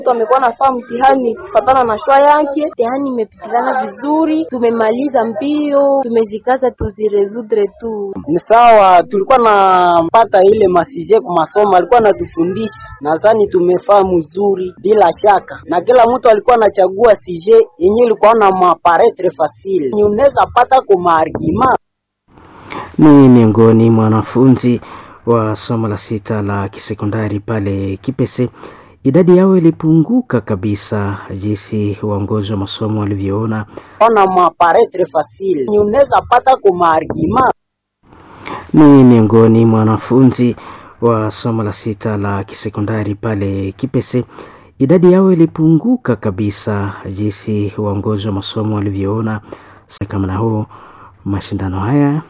Mtu amekuwa nafaa mtihani kufatana na shwa yake. Mtihani imepitikana vizuri, tumemaliza mbio, tumejikaza tuziresudre tu. Ni sawa, tulikuwa napata ile masije kwa masomo alikuwa anatufundisha, nadhani tumefaa mzuri bila shaka, na kila mtu alikuwa anachagua sije yenyewe ilikuwa na maparetre facile, unaweza pata kwa maargima ni miongoni mwa wanafunzi wa somo la sita la kisekondari pale Kipese. Idadi yao ilipunguka kabisa, jinsi waongozi wa masomo walivyoona. ona maparetre facile, unaweza pata kwa maargima Ni miongoni mwa wanafunzi wa somo la sita la kisekondari pale Kipese. Idadi yao ilipunguka kabisa, jinsi waongozi wa masomo walivyoona. Kama na huo mashindano haya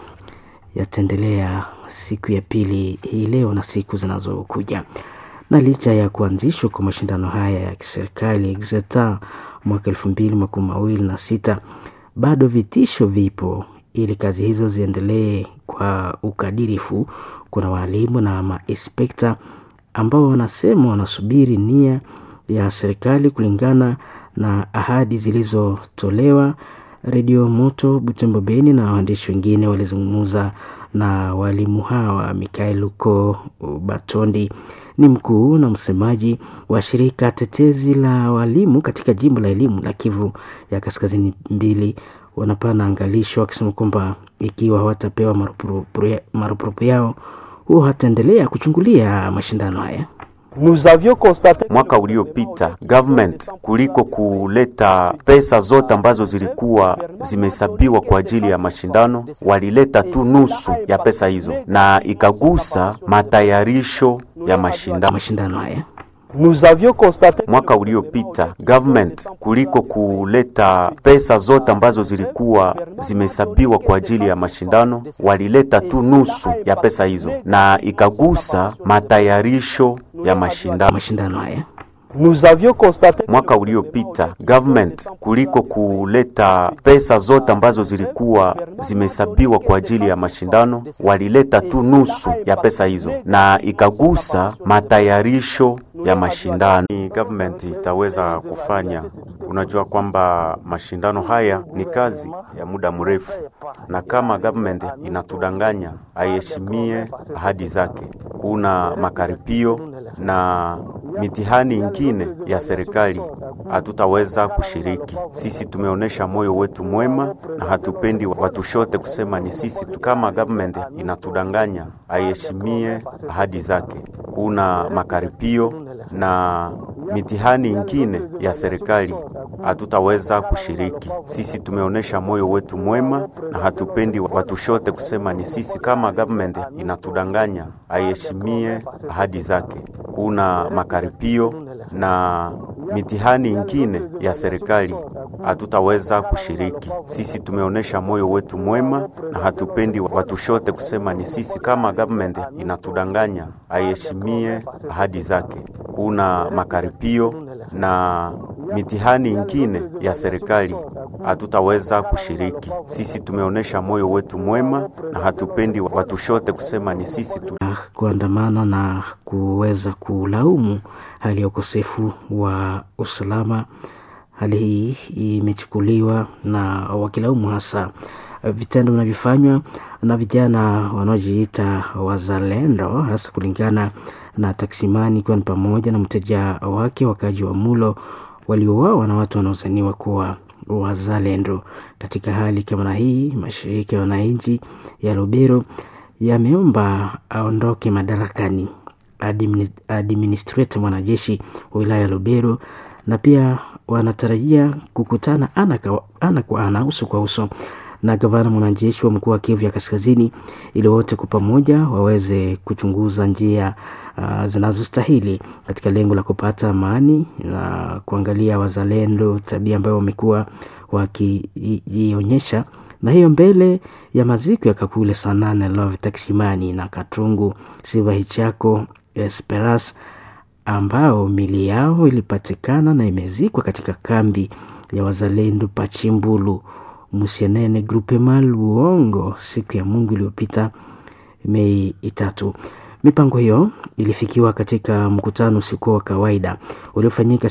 yataendelea siku ya pili hii leo na siku zinazokuja. Na licha ya kuanzishwa kwa mashindano haya ya kiserikali Exeter mwaka elfu mbili makumi mawili na sita, bado vitisho vipo ili kazi hizo ziendelee kwa ukadirifu. Kuna walimu na mainspekta ambao wanasema wanasubiri nia ya serikali kulingana na ahadi zilizotolewa. Redio Moto Butembo Beni na waandishi wengine walizungumza na walimu hawa. Mikael Luko Batondi ni mkuu na msemaji wa shirika tetezi la walimu katika jimbo la elimu la Kivu ya Kaskazini mbili. Wanapana angalisho wakisema kwamba ikiwa hawatapewa marupurupu yao, huo hataendelea kuchungulia mashindano haya. Nous avions constaté mwaka uliopita government kuliko kuleta pesa zote ambazo zilikuwa zimehesabiwa kwa ajili ya mashindano, walileta tu nusu ya pesa hizo, na ikagusa matayarisho ya mashindano. mashindano haya. nous avions constaté Mwaka uliopita government kuliko kuleta pesa zote ambazo zilikuwa zimehesabiwa kwa ajili ya mashindano, walileta tu nusu ya pesa hizo, na ikagusa matayarisho ya mashindano. mashindano haya. nous avions constaté Mwaka uliopita government kuliko kuleta pesa zote ambazo zilikuwa zimehesabiwa kwa ajili ya mashindano, walileta tu nusu ya pesa hizo, na ikagusa matayarisho ya mashindano. Ni government itaweza kufanya. Unajua kwamba mashindano haya ni kazi ya muda mrefu, na kama government inatudanganya, aiheshimie ahadi zake. Kuna makaripio na mitihani ingine ya serikali hatutaweza kushiriki. Sisi tumeonyesha moyo wetu mwema na hatupendi watushote kusema ni sisi tu. Kama government inatudanganya, aiheshimie ahadi zake. Kuna makaripio na mitihani ingine ya serikali hatutaweza kushiriki. Sisi tumeonyesha moyo wetu mwema na hatupendi watushote kusema ni sisi. Kama government inatudanganya, aiheshimie ahadi zake. Kuna makaripio na mitihani ingine ya serikali hatutaweza kushiriki. Sisi tumeonyesha moyo wetu mwema na hatupendi watushote kusema ni sisi. Kama government inatudanganya, aiheshimie ahadi zake. Kuna makaripio na mitihani ingine ya serikali hatutaweza kushiriki. Sisi tumeonyesha moyo wetu mwema na hatupendi watushote kusema ni sisi tu. kuandamana na kuweza kulaumu hali ya ukosefu wa usalama. Hali hii imechukuliwa na wakilaumu hasa vitendo vinavyofanywa na vijana wanaojiita wazalendo, hasa kulingana na taksimani, ikiwa ni pamoja na mteja wake wakaji wa Mulo waliouawa na watu wanaozaniwa kuwa wazalendo. Katika hali kama na hii, mashirika ya wananchi ya Lubero yameomba aondoke madarakani admini- administrator mwanajeshi wa wilaya ya Lubero, na pia wanatarajia kukutana ana kwa ana, kwa ana uso kwa uso na gavana mwanajeshi wa mkoa wa Kivu ya Kaskazini ili wote kwa pamoja waweze kuchunguza njia uh, zinazostahili katika lengo la kupata amani na kuangalia wazalendo, tabia ambayo wamekuwa wakiionyesha na hiyo mbele ya maziko ya Kakule Sanane Love Taksimani na Katungu Siva Hichako Esperas ambao mili yao ilipatikana na imezikwa katika kambi ya wazalendo Pachimbulu Musienene Grupema Luongo siku ya Mungu iliyopita Mei itatu. Mipango hiyo ilifikiwa katika mkutano usikuwa wa kawaida uliofanyika